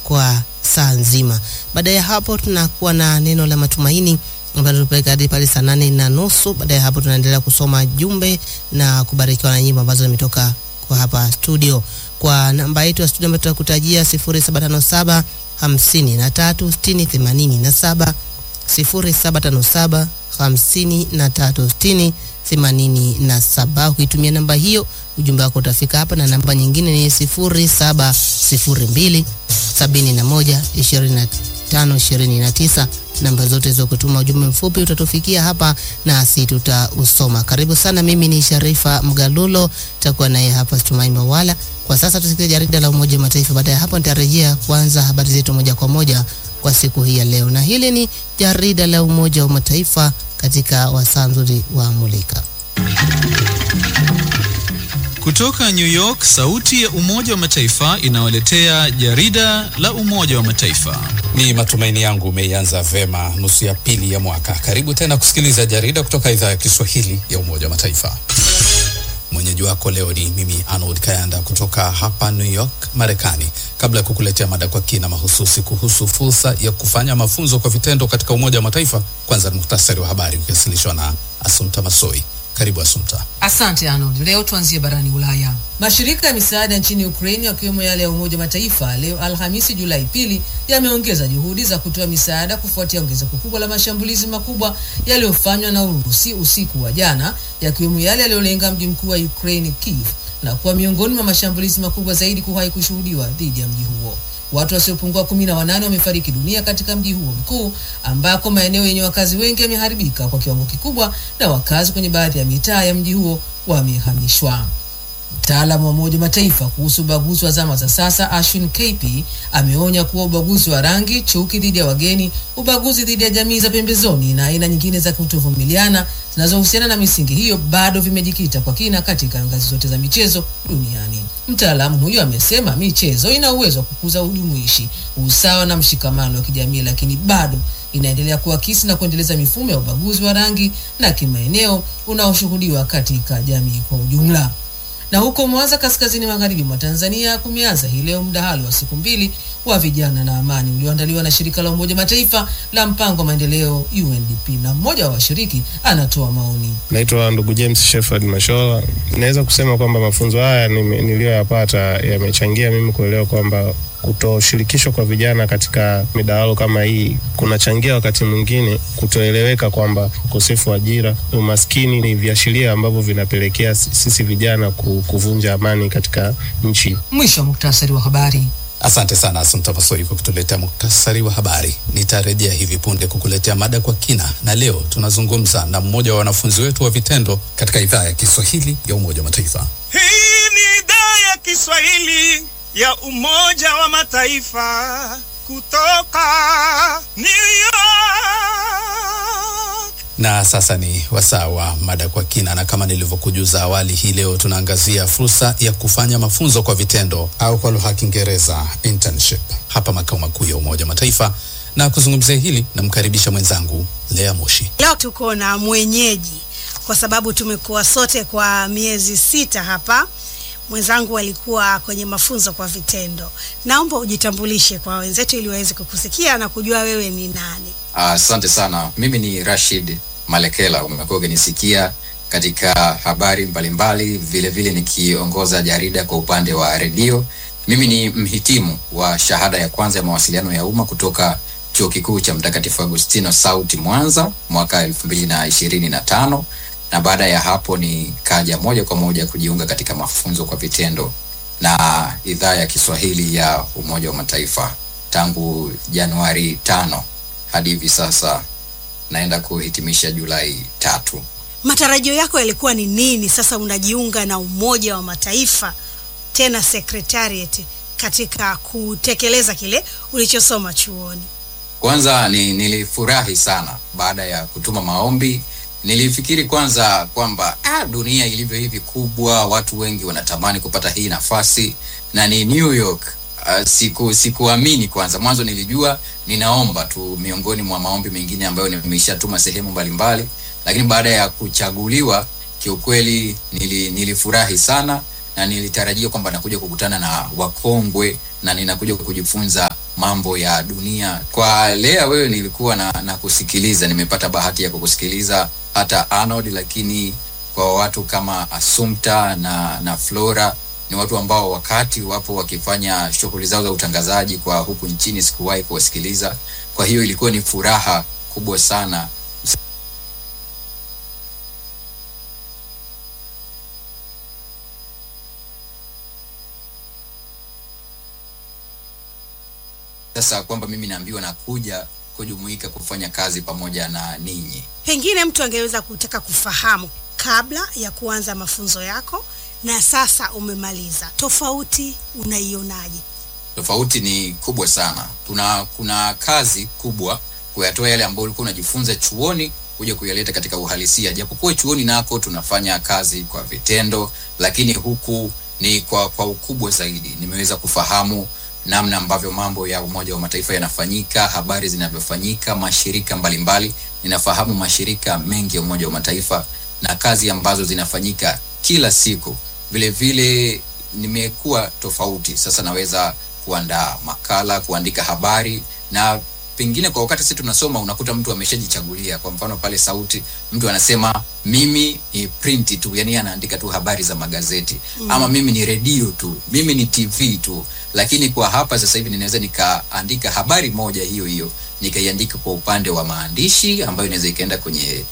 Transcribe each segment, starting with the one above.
kwa saa nzima. Baada ya hapo tunakuwa na neno la matumaini ambalo tupeleka hadi pale saa nane na nusu. Baada ya hapo tunaendelea kusoma jumbe na kubarikiwa na nyimbo ambazo zimetoka kwa hapa studio. Kwa namba yetu ya studio ambayo tutakutajia 0757 53 60 87 0757 53 60 87. Ukitumia namba hiyo ujumbe wako utafika hapa, na namba nyingine ni 0702 71 25 29. Namba zote hizo kutuma ujumbe mfupi utatufikia hapa nasi tutausoma. Karibu sana, mimi ni Sharifa Mgalulo, takuwa naye hapa Tumai Mawala. Kwa sasa tusikie jarida la Umoja wa Mataifa. Baada ya hapo nitarejea kuanza habari zetu moja kwa moja kwa siku hii ya leo, na hili ni jarida la Umoja wa Mataifa katika wasaa nzuri wa Mulika. Kutoka New York, sauti ya Umoja wa Mataifa inawaletea jarida la Umoja wa Mataifa. Ni matumaini yangu umeianza vema nusu ya pili ya mwaka. Karibu tena kusikiliza jarida kutoka idhaa ya Kiswahili ya Umoja wa Mataifa. Mwenyeji wako leo ni mimi Arnold Kayanda kutoka hapa New York, Marekani. Kabla ya kukuletea mada kwa kina mahususi kuhusu fursa ya kufanya mafunzo kwa vitendo katika Umoja wa Mataifa, kwanza ni muhtasari wa habari ukiwasilishwa na Asumta Masoi. Karibu Asumta. Asante Arnold. Leo tuanzie barani Ulaya. Mashirika ya misaada nchini Ukraini yakiwemo yale ya Umoja wa Mataifa leo Alhamisi Julai pili yameongeza juhudi za kutoa misaada kufuatia ongezeko kubwa la mashambulizi makubwa yaliyofanywa na Urusi usiku wa jana, yakiwemo yale yaliyolenga mji mkuu wa Ukraini Kiev na kuwa miongoni mwa mashambulizi makubwa zaidi kuwahi kushuhudiwa dhidi ya mji huo. Watu wasiopungua kumi na wanane wamefariki dunia katika mji huo mkuu ambako maeneo yenye wakazi wengi yameharibika kwa kiwango kikubwa na wakazi kwenye baadhi ya mitaa ya mji huo wamehamishwa. Mtaalamu wa Umoja Mataifa kuhusu ubaguzi wa zama za sasa Ashwin KP ameonya kuwa ubaguzi wa rangi, chuki dhidi ya wageni, ubaguzi dhidi ya jamii za pembezoni na aina nyingine za kutovumiliana zinazohusiana na misingi hiyo bado vimejikita kwa kina katika ngazi zote za michezo duniani. Mtaalamu huyo amesema michezo ina uwezo wa kukuza ujumuishi, usawa na mshikamano wa kijamii, lakini bado inaendelea kuakisi na kuendeleza mifumo ya ubaguzi wa rangi na kimaeneo unaoshuhudiwa katika jamii kwa ujumla. Na huko Mwanza, kaskazini magharibi mwa Tanzania, kumeanza hii leo mdahalo wa siku mbili wa vijana na amani ulioandaliwa na shirika la Umoja Mataifa la mpango wa maendeleo UNDP, na mmoja wa washiriki anatoa maoni. Naitwa ndugu James Shepherd Mashola. Naweza kusema kwamba mafunzo haya niliyoyapata yamechangia mimi kuelewa kwamba kutoshirikishwa kwa vijana katika midahalo kama hii kunachangia wakati mwingine kutoeleweka kwamba ukosefu wa ajira, umaskini ni viashiria ambavyo vinapelekea sisi vijana kuvunja amani katika nchi. Mwisho wa muktasari wa habari. Asante sana Asante Masoi kwa kutuletea muktasari wa habari. Nitarejea hivi punde kukuletea mada kwa kina, na leo tunazungumza na mmoja wa wanafunzi wetu wa vitendo katika idhaa ya Kiswahili ya Umoja wa Mataifa. Hii ni idhaa ya Kiswahili ya Umoja wa Mataifa kutoka New York. Na sasa ni wasaa wa mada kwa kina, na kama nilivyokujuza awali, hii leo tunaangazia fursa ya kufanya mafunzo kwa vitendo au kwa lugha ya Kiingereza internship hapa makao makuu ya Umoja wa Mataifa, na kuzungumzia hili namkaribisha mwenzangu Lea Moshi. Leo tuko na mwenyeji kwa sababu tumekuwa sote kwa miezi sita hapa mwenzangu alikuwa kwenye mafunzo kwa vitendo. Naomba ujitambulishe kwa wenzetu ili waweze kukusikia na kujua wewe ni nani. Asante uh, sana. Mimi ni Rashid Malekela, umekuwa ukinisikia katika habari mbalimbali, vile vile nikiongoza jarida kwa upande wa redio. Mimi ni mhitimu wa shahada ya kwanza ya mawasiliano ya umma kutoka Chuo Kikuu cha Mtakatifu Agustino Sauti Mwanza mwaka elfu mbili na ishirini na tano na baada ya hapo nikaja moja kwa moja kujiunga katika mafunzo kwa vitendo na idhaa ya Kiswahili ya Umoja wa Mataifa tangu Januari tano hadi hivi sasa naenda kuhitimisha Julai tatu. Matarajio yako yalikuwa ni nini? Sasa unajiunga na Umoja wa Mataifa tena secretariat katika kutekeleza kile ulichosoma chuoni. Kwanza ni, nilifurahi sana baada ya kutuma maombi nilifikiri kwanza kwamba ah, dunia ilivyo hivi kubwa, watu wengi wanatamani kupata hii nafasi na ni New York. Uh, siku sikuamini kwanza. Mwanzo nilijua ninaomba tu miongoni mwa maombi mengine ambayo nimeshatuma sehemu mbalimbali, lakini baada ya kuchaguliwa kiukweli nili, nilifurahi sana na nilitarajia kwamba nakuja kukutana na wakongwe na ninakuja kujifunza mambo ya dunia. Kwa Lea, wewe nilikuwa na, na kusikiliza, nimepata bahati ya kukusikiliza hata Arnold, lakini kwa watu kama Assumpta na, na Flora ni watu ambao wakati wapo wakifanya shughuli zao za utangazaji kwa huku nchini sikuwahi kuwasikiliza. Kwa hiyo ilikuwa ni furaha kubwa sana sasa kwamba mimi naambiwa nakuja kujumuika kufanya kazi pamoja na ninyi. Pengine mtu angeweza kutaka kufahamu kabla ya kuanza mafunzo yako na sasa umemaliza, tofauti unaionaje? Tofauti ni kubwa sana. Kuna kuna kazi kubwa kuyatoa yale ambayo ulikuwa unajifunza chuoni kuja kuyaleta katika uhalisia. Japokuwa chuoni nako tunafanya kazi kwa vitendo, lakini huku ni kwa kwa ukubwa zaidi. Nimeweza kufahamu namna ambavyo mambo ya Umoja wa Mataifa yanafanyika, habari zinavyofanyika, mashirika mbalimbali. Ninafahamu mashirika mengi ya Umoja wa Mataifa na kazi ambazo zinafanyika kila siku. Vile vile nimekuwa tofauti, sasa naweza kuandaa makala, kuandika habari na pengine kwa wakati sisi tunasoma unakuta mtu ameshajichagulia. Kwa mfano pale Sauti, mtu anasema mimi ni print tu, yani anaandika tu habari za magazeti mm. ama mimi ni redio tu, mimi ni TV tu. Lakini kwa hapa sasa hivi ninaweza nikaandika habari moja hiyo hiyo nikaiandika kwa upande wa maandishi ambayo inaweza ikaenda kwenye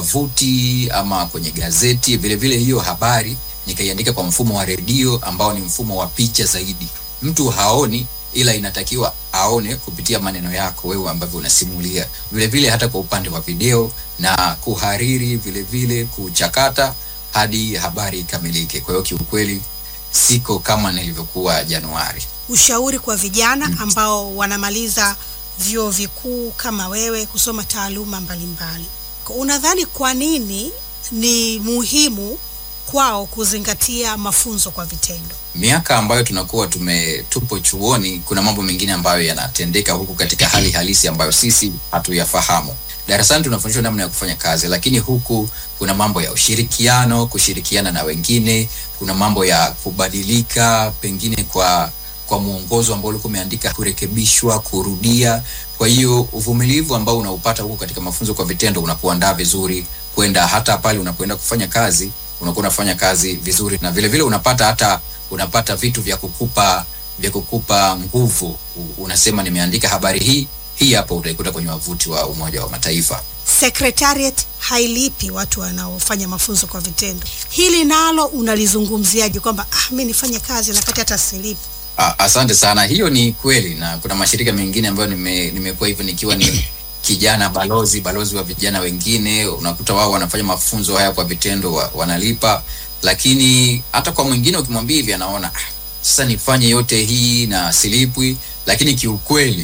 wavuti ama kwenye gazeti. Vile vile hiyo habari nikaiandika kwa mfumo wa redio ambao ni mfumo wa picha zaidi. Mtu haoni ila inatakiwa aone kupitia maneno yako wewe ambavyo unasimulia. Vile vile hata kwa upande wa video na kuhariri, vile vile kuchakata hadi habari ikamilike. Kwa hiyo kiukweli siko kama nilivyokuwa Januari. Ushauri kwa vijana ambao wanamaliza vyuo vikuu kama wewe kusoma taaluma mbalimbali, unadhani kwa nini ni muhimu kwao kuzingatia mafunzo kwa vitendo? Miaka ambayo tunakuwa tume tupo chuoni, kuna mambo mengine ambayo yanatendeka huku katika hali halisi ambayo sisi hatuyafahamu. Darasani tunafundishwa namna ya kufanya kazi, lakini huku kuna mambo ya ushirikiano, kushirikiana na wengine, kuna mambo ya kubadilika, pengine kwa kwa mwongozo ambao ulikuwa umeandika, kurekebishwa, kurudia. Kwa hiyo uvumilivu ambao unaupata huku katika mafunzo kwa vitendo unakuandaa vizuri kwenda hata pale unapoenda kufanya kazi unakuwa unafanya kazi vizuri, na vile vile unapata hata unapata vitu vya kukupa vya kukupa nguvu. Unasema nimeandika habari hii hii, hapa utaikuta kwenye wavuti wa Umoja wa Mataifa. Secretariat hailipi watu wanaofanya mafunzo kwa vitendo. Hili nalo unalizungumziaje, kwamba ah, mi nifanye kazi na kati hata silipi? Asante sana, hiyo ni kweli, na kuna mashirika mengine ambayo nime, nimekuwa hivyo nikiwa ni kijana balozi balozi wa vijana wengine, unakuta wao wanafanya mafunzo haya kwa vitendo wa, wanalipa, lakini hata kwa mwingine ukimwambia hivi anaona ah, sasa nifanye yote hii na silipwi, lakini kiukweli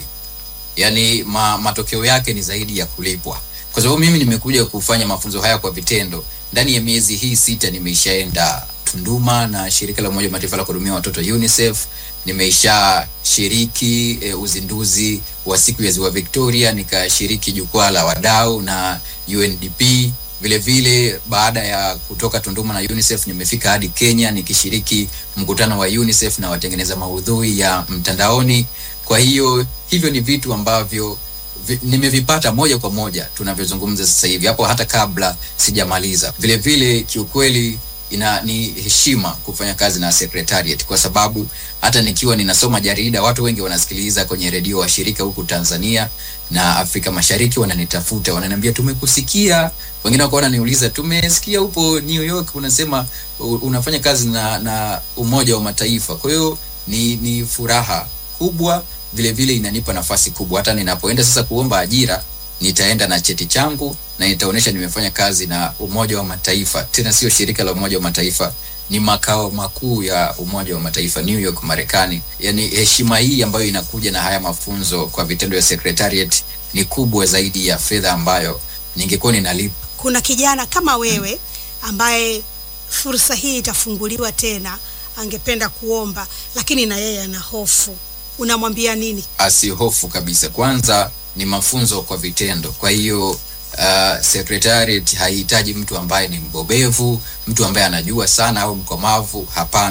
yani ma, matokeo yake ni zaidi ya kulipwa, kwa sababu mimi nimekuja kufanya mafunzo haya kwa vitendo. Ndani ya miezi hii sita nimeishaenda Tunduma na shirika la Umoja wa Mataifa la kuhudumia watoto UNICEF. Nimeisha shiriki e, uzinduzi wa siku ya Ziwa Victoria, nikashiriki jukwaa la wadau na UNDP. Vile vile baada ya kutoka Tunduma na UNICEF nimefika hadi Kenya nikishiriki mkutano wa UNICEF na watengeneza maudhui ya mtandaoni. Kwa hiyo hivyo ni vitu ambavyo vi, nimevipata moja kwa moja tunavyozungumza sasa hivi, hapo hata kabla sijamaliza. Vile vile kiukweli ina ni heshima kufanya kazi na secretariat kwa sababu hata nikiwa ninasoma jarida watu wengi wanasikiliza kwenye redio washirika huku Tanzania na Afrika Mashariki wananitafuta wananiambia tumekusikia wengine wako wananiuliza tumesikia upo New York unasema unafanya kazi na na Umoja wa Mataifa kwa hiyo ni ni furaha kubwa vile vile inanipa nafasi kubwa hata ninapoenda sasa kuomba ajira nitaenda na cheti changu na nitaonyesha nimefanya kazi na Umoja wa Mataifa, tena sio shirika la Umoja wa Mataifa, ni makao makuu ya Umoja wa Mataifa New York, Marekani. Yani heshima hii ambayo inakuja na haya mafunzo kwa vitendo ya secretariat ni kubwa zaidi ya fedha ambayo ningekuwa ninalipa. Kuna kijana kama wewe ambaye fursa hii itafunguliwa tena, angependa kuomba, lakini na yeye ana hofu, unamwambia nini? Asihofu kabisa. Kwanza ni mafunzo kwa vitendo, kwa hiyo uh, secretariat haihitaji mtu ambaye ni mbobevu, mtu ambaye anajua sana au mkomavu. Hapana,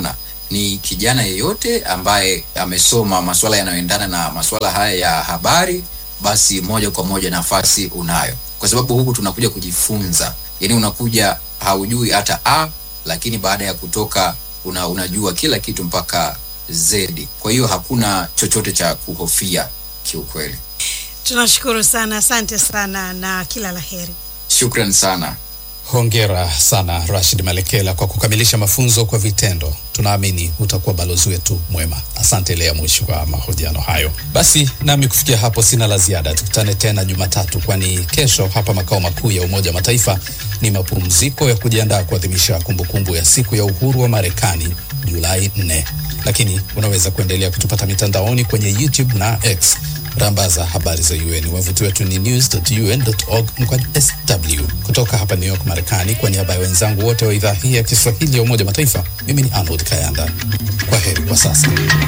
ni kijana yeyote ambaye amesoma masuala yanayoendana na masuala haya ya habari, basi moja kwa moja nafasi unayo, kwa sababu huku tunakuja kujifunza. Yani unakuja haujui hata a, lakini baada ya kutoka una, unajua kila kitu mpaka z. Kwa hiyo hakuna chochote cha kuhofia kiukweli. Tunashukuru sana, asante sana na kila la heri. Shukran sana. Hongera sana Rashid Malekela kwa kukamilisha mafunzo kwa vitendo. Tunaamini utakuwa balozi wetu mwema. Asante Lea Mwisho kwa mahojiano hayo. Basi nami kufikia hapo sina la ziada, tukutane tena Jumatatu, kwani kesho hapa makao makuu ya Umoja wa Mataifa ni mapumziko ya kujiandaa kuadhimisha kumbukumbu ya siku ya uhuru wa Marekani Julai 4, lakini unaweza kuendelea kutupata mitandaoni kwenye YouTube na X rambaza habari za UN. Wavuti wetu ni news.un.org mkwaju sw. Kutoka hapa New York, Marekani, kwa niaba ya wenzangu wote wa idhaa hii ya Kiswahili ya Umoja wa Mataifa, mimi ni Arnold Kayanda. Kwa heri kwa sasa.